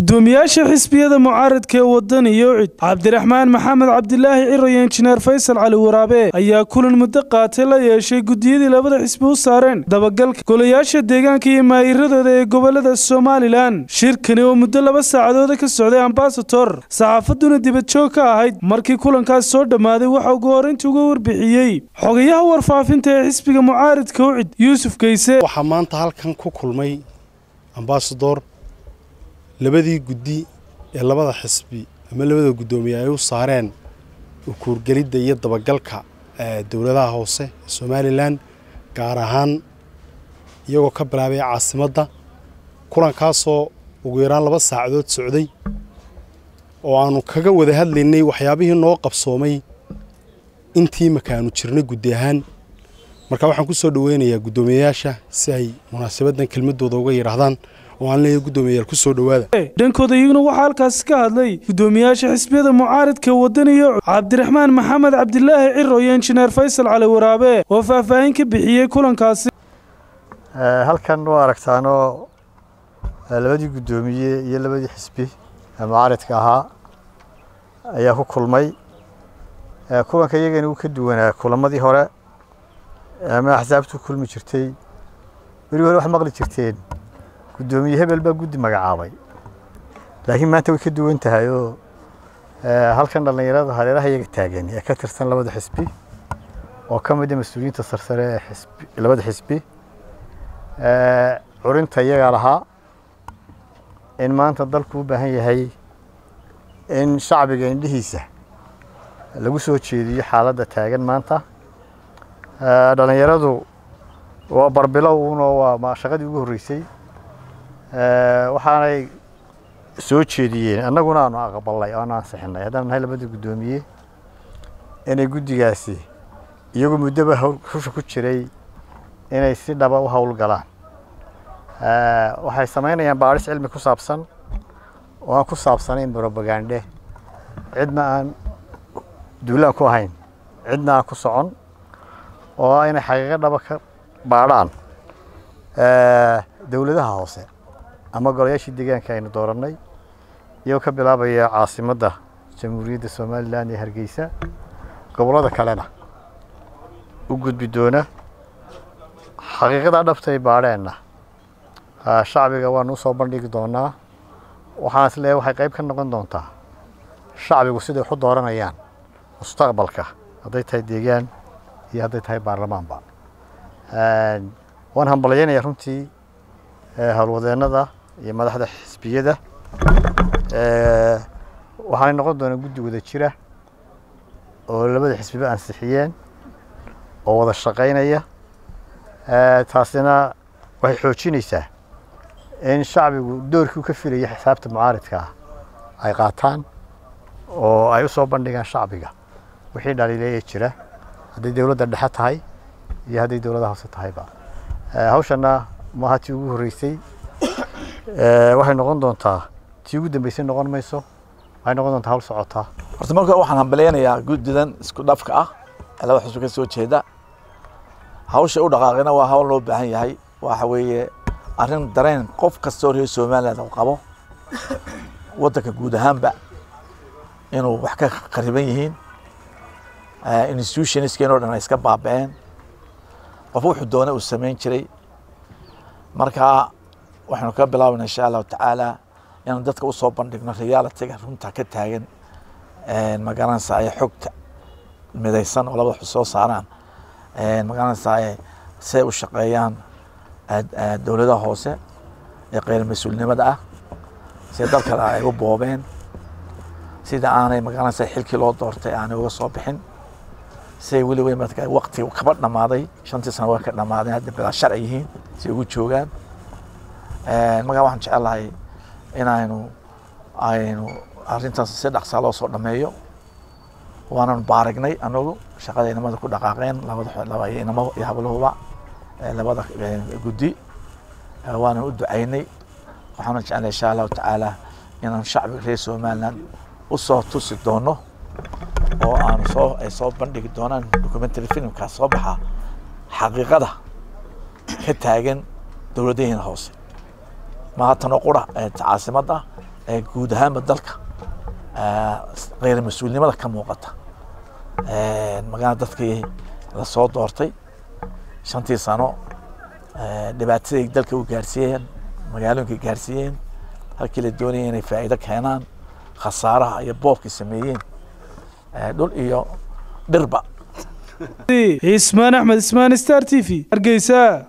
gudoomiyaasha xisbiyada mucaaradka ee wadan iyo cid cabdiraxmaan maxamed cabdilaahi ciro iyo injineer faysal cali waraabe ayaa kulan muddo qaatay la yeeshay gudiyadii labada xisbi u saareen dabagalka golayaasha deegaanka iyo maayiradooda ee gobolada somalilan shirkani oo muddo laba saacadooda ka socday ambasator saxaafaduna dibadjoog ka ahayd markii kulankaas soo dhammaaday waxa ugu horrayntii uga warbixiyey xogayaha warfaafinta ee xisbiga mucaaradka ucid yuusuf geyse waxaa maanta halkan ku kulmay ambasador labadii guddi ee labada xisbi ama labada guddoomiye ay u saareen ukuurgelidda iyo dabagalka dowladaha hoose ee somalilan gaar ahaan iyagoo ka bilaabay caasimadda kulankaasoo ugu yaraan laba saacadood socday oo aanu kaga wada hadlaynay waxyaabihii noo qabsoomay intii makaanu jirnay guddi ahaan marka waxaan ku soo dhoweynayaa guddoomiyeyaasha si ay munaasabaddan kelmadooda uga yidhaahdaan oo aan leeyahay guddoomiyayaal ku soo dhowaada dhankooda iyaguna waxaa halkaasi ka hadlay guddoomiyaasha xisbiyada mucaaradka wadan iyo cabdiraxmaan maxamed cabdilaahi ciro iyo injineer faysal cali waraabe oo faahfaahin ka bixiyey kulankaasi halkan waa aragtaanoo labadii guddoomiye iyo labadii xisbi ee mucaaradka ahaa ayaa ku kulmay kulanka iyagani wuu ka duwanaa kulamadii hore ama axsaabtu kulmi jirtay weli hore wax maqli jirteen guddoomiye hebel baa guddi magacaabay laakiin maanta way ka duwan tahay oo halkan dhallinyarada hareeraha iyaga taagan ee ka tirsan labada xisbi oo ka mid a mas-uuliyiinta sarsare ee xisbi labada xisbi curinta iyagaa lahaa in maanta dalku u baahan yahay in shacbiga indhihiisa lagu soo jeediyo xaaladda taagan maanta dhallinyaradu waa barbilow uunoo waa shaqadii ugu horreysay waxaanay soo jeediyeen annaguna aanu aqbalnay oo aanu ansixinay haddaan nahay labada guddoomiye inay guddigaasi iyagu muddoba husha ku jiray inay si dhaba u howlgalaan waxay samaynayaan baadhis cilmi ku saabsan oo aan ku saabsanayn brobagande cidna aan duulaan ku ahayn cidna aan ku socon oo ah inay xaqiiqo dhaba ka baadhaan dowladaha hoose ama golayaashii deegaanka aynu doorannay iyagoo ka bilaabaya caasimadda jamhuuriyadda somalilan ee hargeysa gobollada kalena u gudbi doona xaqiiqada dhabta ay baadheenna shacbiga waanu usoo bandhigi doonaa waxaan is leeyahay waxay qayb ka noqon doontaa shacbigu siday wax u dooranayaan mustaqbalka hadday tahay deegaan iyo hadday tahay baarlamaanba waan hambalyaynaya runtii howlwadeennada iyo madaxda xisbiyada waxaanay noqon doonaa guddi wada jira oo labada xisbiba ansixiyeen oo wada shaqaynaya taasina waxay xoojinaysaa in shacbigu doorkii u ka filaya xisaabta mucaaridka ah ay qaataan oo ay u soo bandhigaan shacbiga wixii dhaliileeya jira hadday dowladda dhexe tahay iyo hadday dowladaha hoose tahayba hawshana maaha tii ugu horreysay waxay noqon doontaa tii ugu dambeysay noqon mayso waxay noqon doontaa hawl socotaa horta marka waxaan hambaleynayaa guddidan isku dhafka ah ee laba xusbi ka soo jeeda hawsha u dhaqaaqina waa hawl loo baahan yahay waxa weeye arrin dareen qof kastoo reer somaliland uu qabo waddanka guud ahaanba inuu wax ka qariban yihiin institutionskeen oo dhan ay iska baaba'een qof wuxuu doona uu samayn jiray marka waxaynu ka bilaabayna insha allahu tacaala inaan dadka usoo bandhigno realityga runta ka taagan magaranaysa ay xogta midaysan oo laba soo saaraan magaranaysa siay u shaqeeyaan dowladaha hoose ee qeyr mas-uulnimada ah sida dalkale ay u boobeen sida aanay magaranaysa xilkii loo doortay aanay uga soo bixin siday weli wey marka waqti kaba dhammaaday shantii sano waa ka dhammaadeen hadda bilaa sharci yihiin si ugu joogaan markaa waxaan jecelahay inaynu aynu arrintaas si dhaqsaa loo soo dhameeyo waananu baaragnay anagu shaqada inamada ku dhaqaaqeen labada inamo iyo hablahuba labada guddi waanan u ducaynay waxaana jeclay insha allahu tacaala inaan shacbiga reer somaliland usoo tusi doono oo aanu soo ay soo bandhigi doonaan documentary filmkaas soo baxa xaqiiqada ka taagan dowladaheena hoose maaha tanoo qura caasimadda guud ahaanba dalka kheyr mas-uulnimada ka muuqata magaalada dadkii lasoo doortay shantii sano dhibaataday dalka u gaarsiiyeen magaalooyinka gaarsiiyeen halkii la doonaya inay faa'iido keenaan khasaaraha iyo boobkay sameeyeen dhul iyo dhirba ismaan axmed ismaan star t v hargeysa